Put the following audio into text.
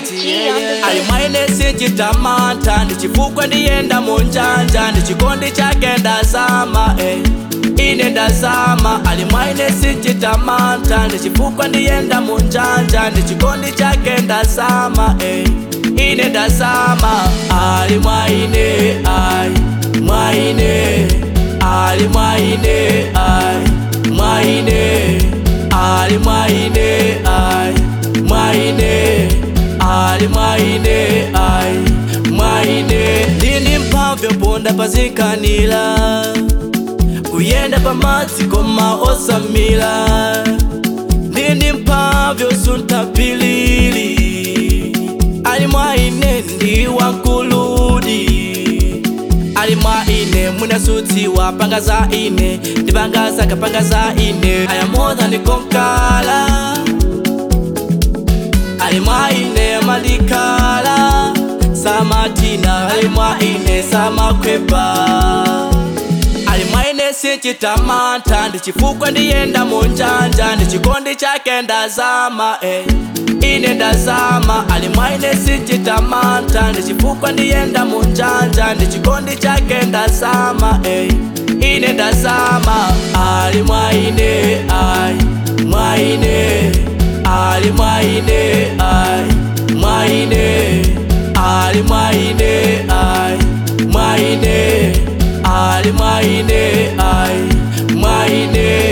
G on the ali mwaine sinchitamanta ndichifukwa ndiyenda munjanja ndichikondi chake ndazama eh. ine ndazama ali mwaine sinchitamanta ndichifukwa ndiyenda munjanja ndichikondi chake ndazama eh. ine ndazama ali mwaine ai mwaine ali mwaine ai mwaine ali mwaine ai mwaine ali mwaine ai mwaine ndini mphamvu ponda pazikanira kuyenda pamadzi koma osamira ndini mphamvu suntapilili ali mwaine ndi wankuludi ali mwaine munasudziwa panga za ine ndipanga zakapanga za ine aya more than konkala ali mwaine malikala samatina ali mwaine samakwepa ali mwaine sinchitamanta ndichifukwa ndiyenda munjanja ndichikondi chake ndazama eh. ine ndazama ali mwaine sinchitamanta ndichifukwa ndiyenda munjanja ndichikondi chake ndazama eh. ine ndazama ali mwaine ai mwaine ali mwaine ai mwaine ali mwaine ai mwaine ali mwaine ai mwaine